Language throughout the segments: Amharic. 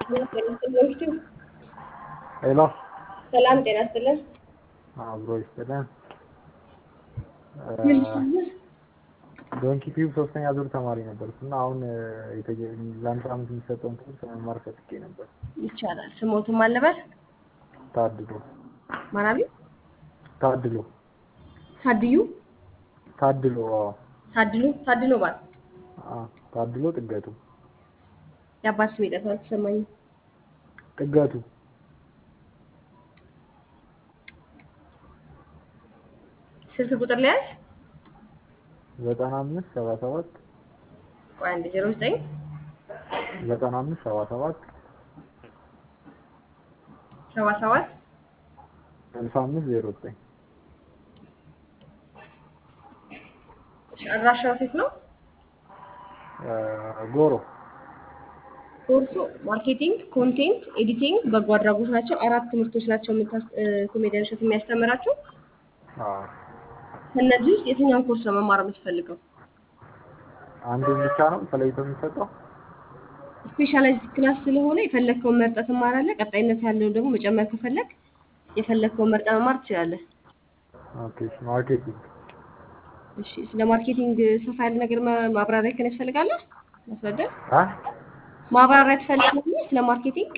ሄሎ ሰላም ጤና ይስጥልን። አብሮ ይስጥልን። ዶንኪ ቲዩብ ሶስተኛ ዙር ተማሪ ነበርኩ እና አሁን የተጀ- ለአንድ ሳምንት የሚሰጠውን ትምህርት መማር ፈልጌ ነበር። ይቻላል። ስሞቱን ማን ነበር? ታድሎ ማናቢ ታድሎ ታድዩ ታድሎ አዎ ታድሉ ታድሎ ባል አዎ፣ ታድሎ ጥገቱ የአባት ስም የጠፋ ተሰማኝ። ጥገቱ ስልክ ቁጥር ሊያዝ ዘጠና አምስት ሰባ ሰባት ቆይ አንድ ዜሮ ዘጠኝ ዘጠና አምስት ሰባ ሰባት ሰባ ሰባት ስልሳ አምስት ዜሮ ዘጠኝ አድራሻው ሴት ነው። ጎሮ ኮርሱ ማርኬቲንግ፣ ኮንቴንት ኤዲቲንግ፣ በጎ አድራጎት ናቸው። አራት ትምህርቶች ናቸው የምታስ- እ፣ ኮሜዲያን እሸቱ የሚያስተምራቸው። አዎ። ከእነዚህ ውስጥ የትኛውን ኮርስ ነው መማር የምትፈልገው? አንዱን ብቻ ነው ተለይቶ የሚሰጠው? ስፔሻላይዝድ ክላስ ስለሆነ የፈለግከውን መርጠህ ትማራለህ። ቀጣይነት ያለው ደግሞ መጨመር ከፈለግ የፈለግከውን መርጠህ መማር ትችላለህ። ኦኬ ማርኬቲንግ እሺ፣ ስለ ማርኬቲንግ ሰፋ ያለ ነገር ማ- ማብራሪያ ከን ያስፈልጋለህ? ማስረዳ አ ማብራሪያ ትፈልጋለህ ስለ ማርኬቲንግ?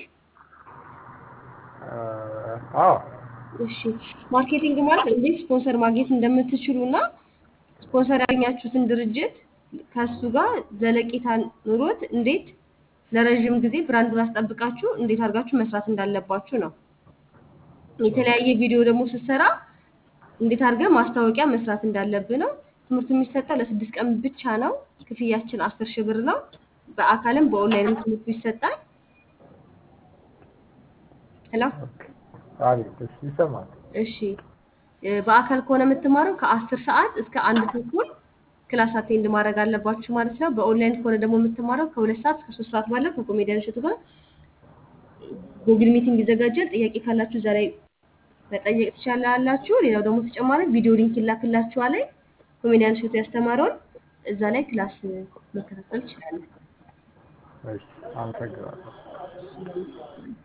አዎ እሺ፣ ማርኬቲንግ ማለት እንዴት ስፖንሰር ማግኘት እንደምትችሉ እና ስፖንሰር ያገኛችሁትን ድርጅት ከሱ ጋር ዘለቄታ ኑሮት እንዴት ለረዥም ጊዜ ብራንዱን አስጠብቃችሁ እንዴት አድርጋችሁ መስራት እንዳለባችሁ ነው። የተለያየ ቪዲዮ ደግሞ ስትሰራ እንዴት አድርገህ ማስታወቂያ መስራት እንዳለብህ ነው። ትምህርቱ የሚሰጠው ለስድስት ቀን ብቻ ነው። ክፍያችን አስር ሺህ ብር ነው። በአካልም በኦንላይንም ትምህርቱ ይሰጣል። ሄሎ ኦኬ አሪፍ እሺ ይሰማል እሺ እ፣ በአካል ከሆነ የምትማረው ከአስር ሰዓት እስከ አንድ ተኩል ክላስ አቴንድ ማድረግ አለባችሁ ማለት ነው። በኦንላይን ከሆነ ደግሞ የምትማረው ከሁለት ሰዓት እስከ ሶስት ሰዓት ባለው ከኮሜዲያን እሸቱ ጋር ጉግል ሚቲንግ ይዘጋጃል። ጥያቄ ካላችሁ እዛ ላይ መጠየቅ ትችላላችሁ። ሌላው ደግሞ ተጨማሪ ቪዲዮ ሊንክ ይላክላችኋል። ኮሜዲያን እሸቱ ያስተማረውን እዛ ላይ ክላስ መከታተል ትችላለን። እሺ አመሰግናለሁ